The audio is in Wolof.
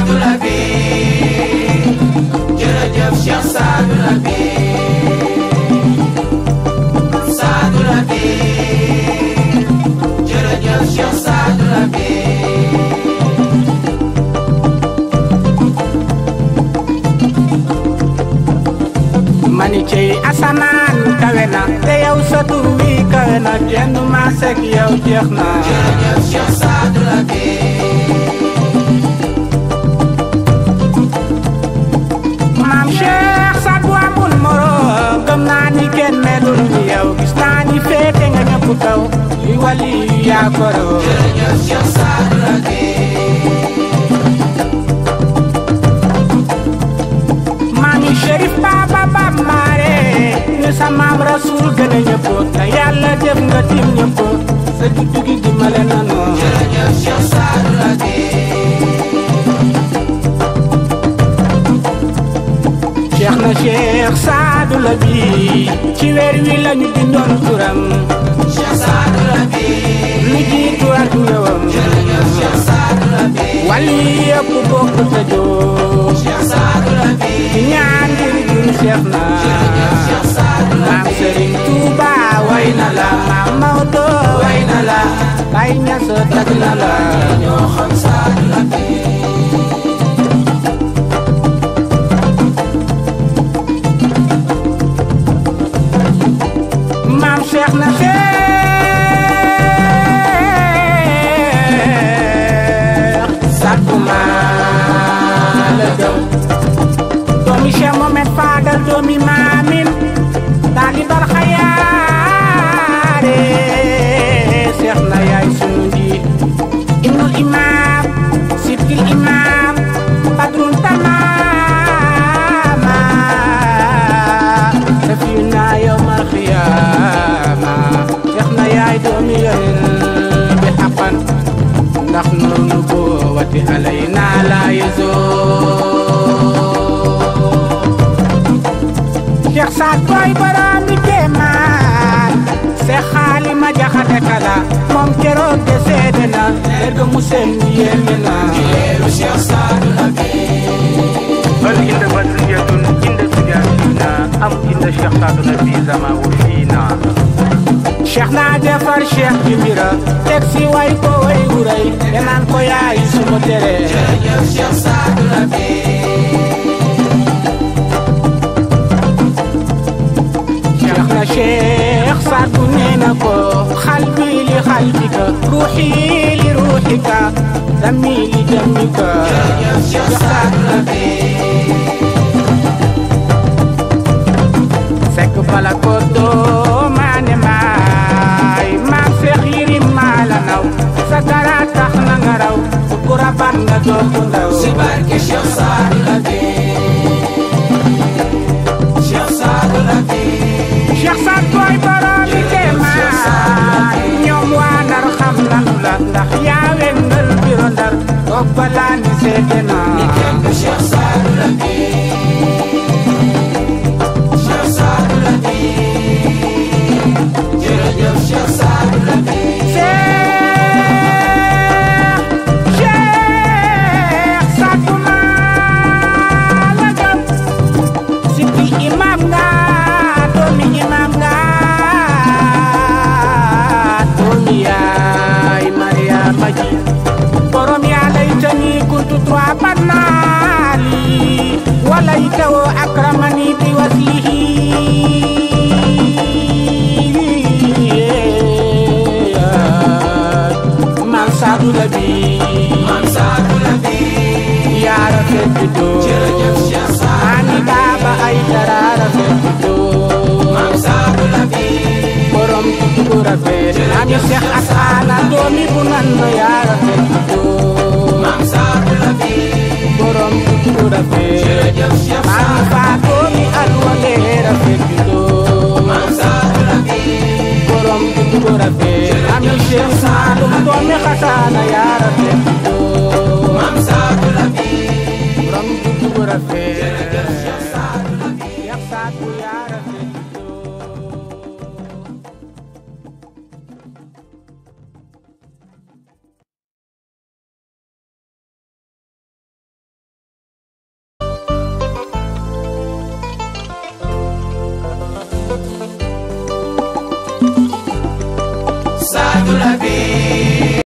Saadu Labi jërëjëf Cheikh Saadu Labi Saadu Labi jërëjëf Cheikh Saadu Labi mani cey asamaan kawe na te yow sa tur wi kawe na kenn du maasek yow jeex na jërëjëf Cheikh Saadu Labi maam Cheikh Saad bu amul moroom gëm naa ni kenn melul ni yow gis naa ni féete nga ñëpp kaw li wali yu yaa koroo jërëjëf Cheikh Saadu Labi maami Chérif Baba Bab Maare ñu sa maam Rasul gën a ñëpp te yàlla def nga tim ñëpp sa juddu gi dimbale na noo jërëjëf Cheikh Saadu Labi Cheikh na Cheikh Saadu Labi ci weer wi lañu bindoon turam Cheikh Saadu Labi lu jiitu ak ñëwam jërëjëf Cheikh Saadu Labi wali yëpp bokk tëjoo Cheikh Saadu Labi ñaan ngir jur Cheikh na Cheikh Saadu maam Serigne Touba way na la maam Maodo way na la Baye Niass tag na la ñoo xam Saadu Labi maam Cheikh na Cheikh sakuma la jëm doomi Cheikh Mohamed Fadal doomi maamin daali bar xayaare Cheikh na yaay sunu njiit ibnul imam sibtil imam badrun tamama safiyu naa yowmal xiyaama Cheikh na yaay doomi yonen bi xaqan ndax noonu boo wati alay naa laa Cheikh Saad Boy borom mi kéemaan Seex xaali ma jaxate kala moom keroog de seede na leer ga mu seen bi yéeme na leeru Cheikh Saadu Labi بل عند بدرية عند سجاتنا أم عند شيخ سعد النبي زما وفينا Cheikh naa defar Cheikh bi mbira teg si way ko way wu rëy te naan ko yaay suma tere jërëjëf Cheikh Saadu Labi Cheikh na Cheikh Saad bu nee na ko xalbi li xalbika ruuxi li ruuxika dami li damika jërëjëf Cheikh Saadu Labi sekk bala ko doo maane maay maam Seex Yirim maa la naw sa dara tax na nga raw ku raban nga doo ku ndaw si barke Cheikh Saadu Labi Cheikh Saadu Labi Cheikh Saad Boy borom mi kéemaan ñoom waa Ndar xam nanu la ndax yaa wengal biro Ndar toog balaa ni seede naa kenn du Cheikh Saadu Labi Cheikh Saadu Labi jërëjëf Cheikh Saadu Labi Cheikh Cheikh Saad bu maa la gëm siti imam nga doomi imam nga doomi yaay Mariama ji borom yaa laytani kuntu trois bannaali walaytawo akramani bi waslihi man Saadu Labi Maam Saadu Labi yaa rafet juddoo jërëjëf Cheikh Saadu ani baaba ay dara rafet juddoo Maam Saadu Labi borom tuddu bu rafet ami Seex Asaana doomi bu nan yaa rafet juddoo Maam Saadu Labi borom tuddu bu rafet jërëjëf Cheikh ami Saadu faa doomi alwale rafet juddoo Maam Saadu Labi borom tuddu bu rafet ami Seex Saalum doomi Xasaana yaa rafet juddoo Maam Saadu Labi borom tuddu bu rafet jërëjëf Cheikh Saadu Labi Cheikh Saad bu yaa rafet la vie